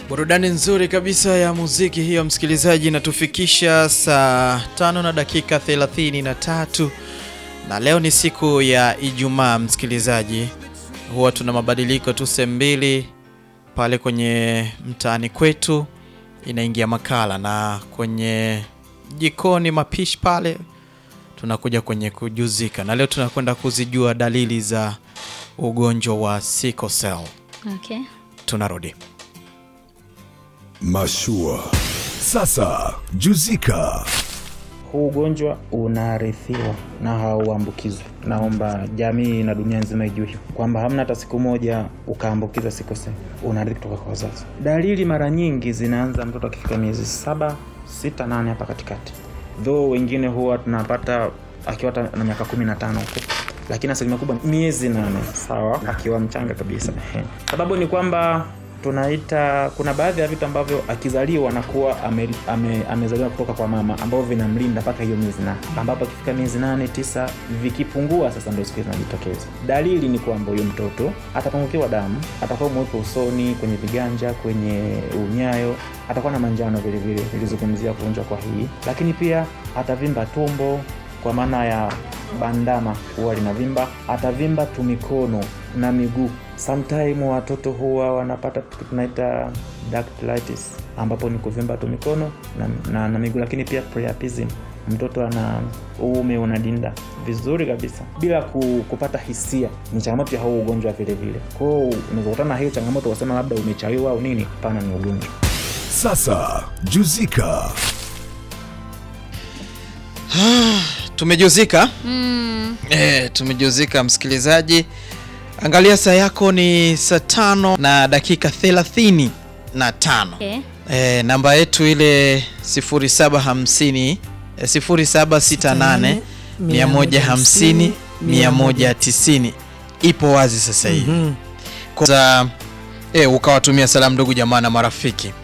Burudani nzuri kabisa ya muziki hiyo, msikilizaji, inatufikisha saa tano na dakika thelathini na tatu na leo ni siku ya Ijumaa. Msikilizaji, huwa tuna mabadiliko tu sehemu mbili pale kwenye mtaani kwetu, inaingia makala na kwenye jikoni mapishi pale tunakuja kwenye kujuzika, na leo tunakwenda kuzijua dalili za ugonjwa wa sickle cell. Okay. Tunarudi. Mashua. Sasa juzika. Huu ugonjwa unarithiwa na hauambukizwi. Naomba jamii na dunia nzima ijue hivyo kwamba hamna hata siku moja ukaambukiza sickle cell, unarithi kutoka kwa wazazi. Dalili mara nyingi zinaanza mtoto akifika miezi saba, sita, nane hapa katikati, though wengine huwa tunapata akiwa hata na miaka kumi na tano huko lakini asilimia kubwa miezi nane, sawa, akiwa mchanga kabisa. Ehe. Sababu ni kwamba tunaita kuna baadhi ya vitu ambavyo akizaliwa anakuwa ame, ame, amezaliwa kutoka kwa mama ambavyo vinamlinda mpaka hiyo miezi nane, ambapo akifika miezi nane tisa vikipungua, sasa ndio siku zinajitokeza. Dalili ni kwamba huyo mtoto atapungukiwa damu, atakuwa mweupe usoni, kwenye viganja, kwenye unyayo, atakuwa na manjano vile vile, nilizungumzia kuonjwa kwa hii, lakini pia atavimba tumbo kwa maana ya bandama huwa linavimba, atavimba tu mikono na miguu. Sometime watoto huwa wanapata tunaita dactylitis, ambapo ni kuvimba tu mikono na, na, na miguu, lakini pia priapism, mtoto ana uume unadinda vizuri kabisa bila ku, kupata hisia. Ni changamoto ya huu ugonjwa vile vile. Kwa hiyo unaweza kutana na hiyo changamoto wasema labda umechawiwa au nini. Hapana, ni ugonjwa. Sasa juzika. Tumejuzika Mm, e, tumejuzika msikilizaji, angalia saa yako ni saa tano na dakika thelathini na tano. okay. E, namba yetu ile 0750 eh, 0768 150 190 ipo wazi sasa hivi. Kwanza e, ukawatumia salamu ndugu jamaa na marafiki